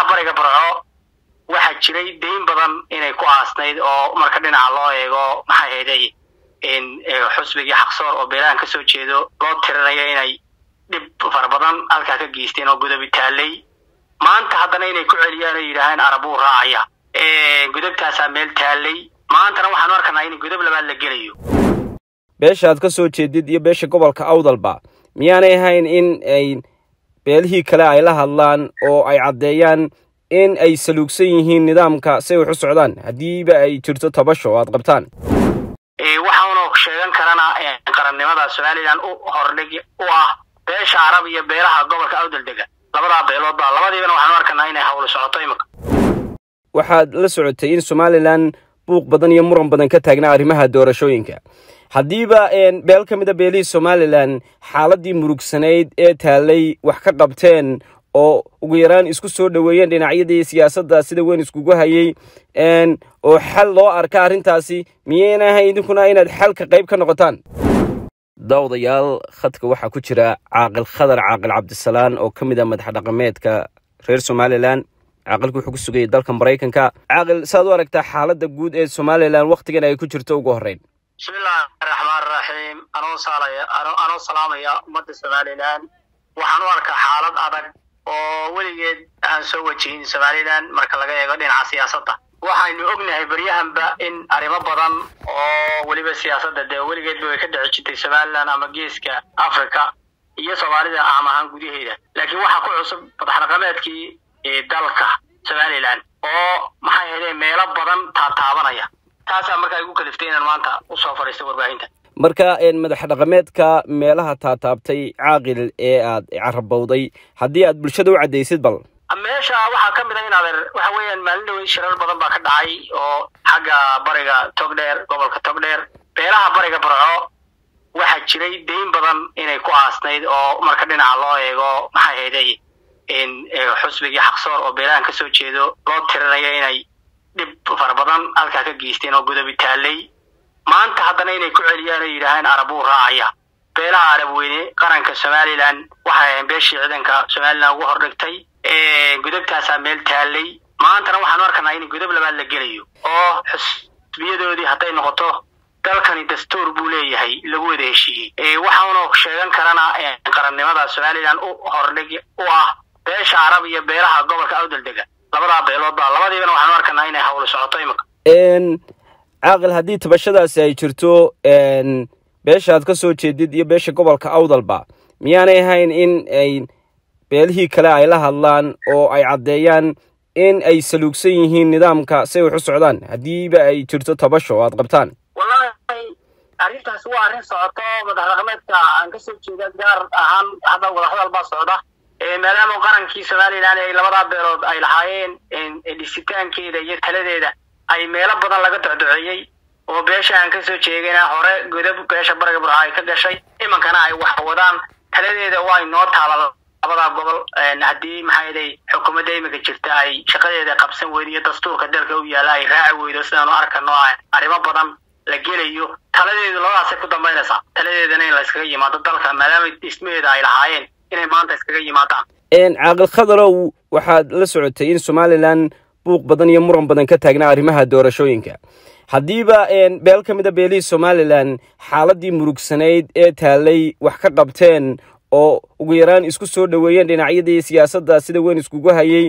beelaha bariga burco waxaa jiray dayn badan inay ku aasnayd oo marka dhinaca loo eego maxay hayday in xusbigii xaqsoor oo beelahan ka soo jeedo loo tirinayo inay dhib fara badan halkaa ka geysteen oo gudabi taallay maanta haddana inay ku celiyaan oo yidhaaheen arabuu raacaya gudabtaasaa meel taallay maantana waxaanu arkanaa in gudab labaad la gelayo beesha aad ka soo jeedid iyo beesha gobolka awdalba miyaanay ahayn in ay beelihii kale ay la hadlaan oo ay caddeeyaan in ay saluugsan yihiin nidaamka si ay wax u socdaan haddiiba ay jirto tabasho oo aad qabtaan waxaanu sheegan karana qarannimada somalilan u hordhig u ah beesha carab iyo beelaha gobolka awdal dega labadaa beeloodba labadiibana waxaanu arkanaa inay hawlo socoto imika waxaad la socotay in somalilan buuq badan iyo muran badan ka taagnaa arrimaha doorashooyinka haddiiba beel ka mida beelihii somalilan xaaladii murugsanayd ee taallay wax ka qabteen oo ugu yaraan isku soo dhoweeyeen dhinacyadii siyaasadda sida weyn iskugu hayay oo xal loo arka arrintaasi miyayna ahayn idinkuna inaad xalka qayb ka noqotaan daawadayaal khadka waxaa ku jira caaqil khadar caaqil cabdisalaan oo ka mid ah madax dhaqameedka reer somalilan caaqilku wuxuu ku sugayay dalka maraykanka caaqil saad u aragtaa xaaladda guud ee somalilan wakhtigan ay ku jirto ugu horreyn bismillahi raxmaan raxiim anoo saalaya anoo salaamaya ummadda somalilan waxaan u arkaa xaalad adag oo weligeed aan soo wajihin somalilan marka laga eego dhinaca siyaasadda waxaynu ognahay beryahanba in arrimo badan oo weliba siyaasadda dee weligeedba way ka dhici jirtay somalilan ama geeska africa iyo soomaalida aam ahaan gudaheeda laakiin waxaa ku cusub madax dhaqameedkii dalka somalilan oo maxay haydeen meelo badan taataabanaya taasaa markaa igu kaliftay inaan maanta usoo fadhiisto warbaahinta marka madax dhaqameedka meelaha taataabtay caaqil ee aad carabowday haddii aad bulshada u caddaysid bal meesha waxaa ka mid a in adeer waxa weeyaan maalin dhaweyn shirar badan baa ka dhacay oo xagga bariga togdheer gobolka togdheer beelaha bariga burco waxaa jiray dayn badan inay ku aasnayd oo marka dhinaca loo eego maxay hayday in xusbigii xaqsoor oo beelahan ka soo jeedo loo tirinayo inay dhib fara badan halkaa ka geysteen oo gudabi taallay maanta haddana inay ku celiyaan oo yidhaaheen arabuu raacaya beelaha arab weyne qaranka somalilan waxay ahayn beeshii ciidanka somalilan ugu hordhigtay gudabtaasaa meel taallay maantana waxaanu arkanaa in gudab labaad la gelayo oo xusbiyadoodii hadday noqoto dalkani dastuur buu leeyahay lagu wada heshiiyey waxaanu sheegan karana qarannimada somalilan u hordhig u ah beesha carab iyo beelaha gobolka awdal dega labadaa beeloodba labadiibana waxaanu arkanaa inay hawlo socoto imika caaqil haddii tabashadaasi ay jirto beesha aad ka soo jeedid iyo beesha gobolka awdalba miyaanay ahayn in ay beelihii kale ay la hadlaan oo ay caddeeyaan in ay saluugsan yihiin nidaamka si ay wax u socdaan haddiiba ay jirto tabasho oo aad qabtaan wallahi arrintaas waa arrin socoto madax dhaqameedka aan ka soo jeeda gaar ahaan hadda wadahadal baa socda maadaama qarankii somalilan ay labadaa beelood ay lahaayeen dhisitaankeeda iyo taladeeda ay meelo badan laga docdoceeyey oo beesha aan kasoo jeegana hore godab beesha bariga burca ay ka gashay imankana ay wax wadaan taladeeda waa inoo taala labadaa gobol haddii maxaaday xukuumadda iminka jirta ay shaqadeeda qabsan weydo iyo dastuurka dalka u yaalla ay raaci weydo sidaanu arkano arrimo badan la gelayo taladeedu labadaasay ku dambaynaysaa taladeedana in la iskaga yimaado dalka maadaama dhismaheeda ay lahaayeen inay maanta iskaga yimaadaan caaqil khadarow waxaad la socotay in somalilan buuq badan iyo muran badan ka taagnaa arrimaha doorashooyinka haddiiba beel ka mida beelihii somalilan xaaladii murugsanayd ee taallay wax ka qabteen oo ugu yaraan isku soo dhoweeyeen dhinacyadii siyaasadda sida weyn iskugu hayay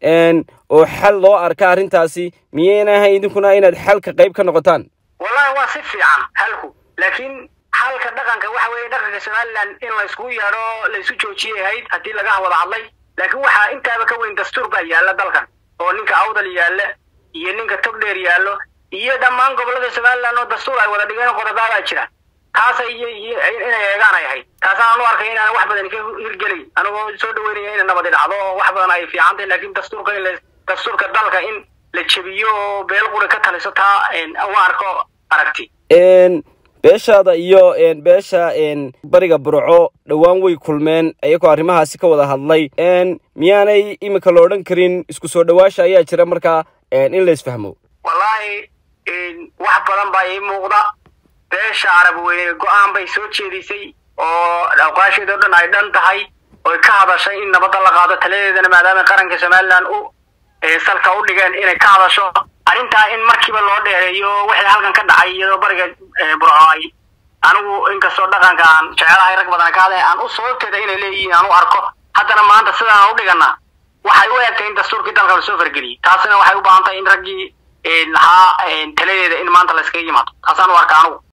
oo xal loo arka arrintaasi miyayna ahayn idinkuna inaad xalka qayb ka noqotaan wallahi waa si fiican halku laakiin xalka dhaqanka waxa weeye dhaqanka somalilan in la iskugu yeedho la isu joojiyay ahayd haddii laga wada hadlay laakiin waxaa intaaba ka weyn dastuur baa yaalla dalkan oo ninka awdal yaalla iyo ninka togdheer yaallo iyo dhammaan gobollada somalilan oo dastuur ay wada dhigeen qodobaabaa jira taasa iyo inay eegaan ay ahayd taasaan u arkay inaan wax badan ka hirgelay anigoo soo dhaweynaya inay nabadi dhacdo oo wax badan ay fiican tahay laakiin dastuurka in dastuurka dalka in la jebiyo oo beel quri ka taliso taa u arko aragti beeshaada iyo beesha bariga burco dhowaan way kulmeen iyagoo arrimahaasi ka wada hadlay miyaanay iminka la odhan karin isku soo dhowaasha ayaa jira markaa in la isfahmo wallaahi wax badan baa ii muuqda beesha carab weyne go-aan bay soo jeedisay oo awqaasheeda o dhan ay dhan tahay oy ka hadashay in nabadda la qaado taladeedana maadaama qaranka somalilan u salka u dhigeen inay ka hadasho arrintaa in markiiba loo dheereeyo wixii halkan ka dhacay iyadoo bariga burco ay anigu inkastoo dhaqanka aan jecelahay rag badan ka hadlay aan u sababteeda inay leeyihiin aan u arko haddana maanta sidaan u dhigana waxay u egtay in dastuurkii dalka lasoo fargeliyey taasina waxay u baahan tahay in raggii lahaa taladeeda in maanta layskaga yimaado taasaan u arka anigu